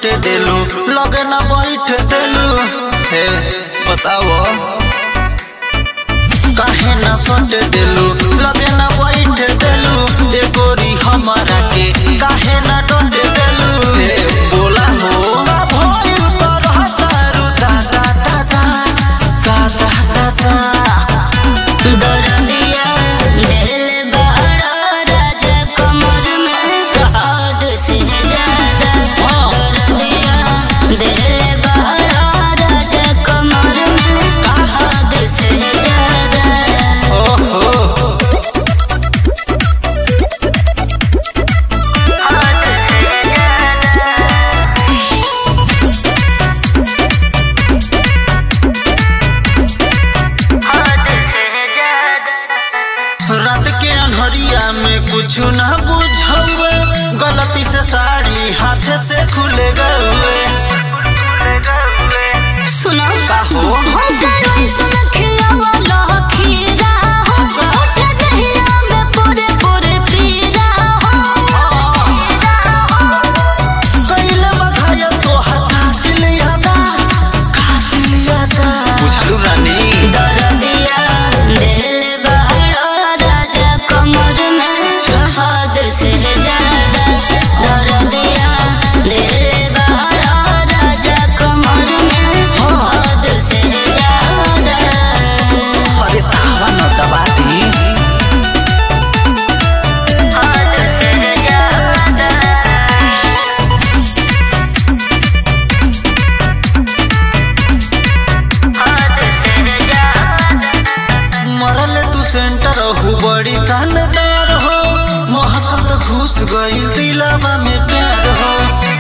सटे देलू लगे ना बैठ देलू हे बताओ काहे ना सटे देलू लगे ना बैठ देलू ए गोरी हमारा के काहे ना डोट देलू हे बोला हो ना भइल करहतारू दा दा दा दा दा दा दा दा दरदिया दिल बड़ा राजा कमर में हद से ज्यादा दरदिया दिल बड़ा राजा कमर में हद से ज्यादा ओहो हद से ज्यादा हद से ज्यादा रात के अनहरिया में कुछ ना बुझौए गलती से साड़ी हाथ से खुल गए सुनो का हो हम करो सुन खियावा लो खीरा हो छोटे दहिया में पूरे पूरे पीरा हो कैले बघाया तो हटा दिलिया दा का दिलिया दा बुझलू रानी दरदिया दिल बड़ा राजा कमर में हद से ज्यादा दरदिया दिल बड़ा राजा कमर में हद से ज्यादा अरे तावा न दबा दी हद से ज्यादा हद से ज्यादा मरल तू सेंटर हो बड़ी शानदार हो महकत घुस गईल दिलवा में प्यार हो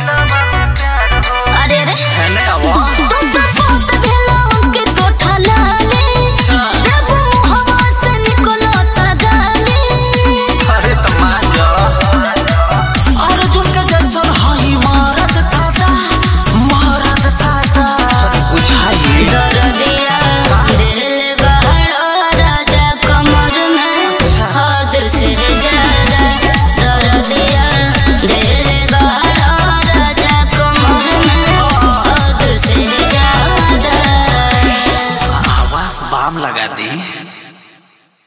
अरे अरे है ने आवा तू तो पोत भेला उनके कोठा लाले जब मुहवा से निकलता गाली अरे तमाजा अर्जुन के जैसन हई मारत सादा मारत सादा बुझाई दरदिया दिल बड़ा राजा कमर में हद से ज्यादा दरदिया दिल बड़ा राजा कमर में हद से ज्यादा आवा बाम लगा दी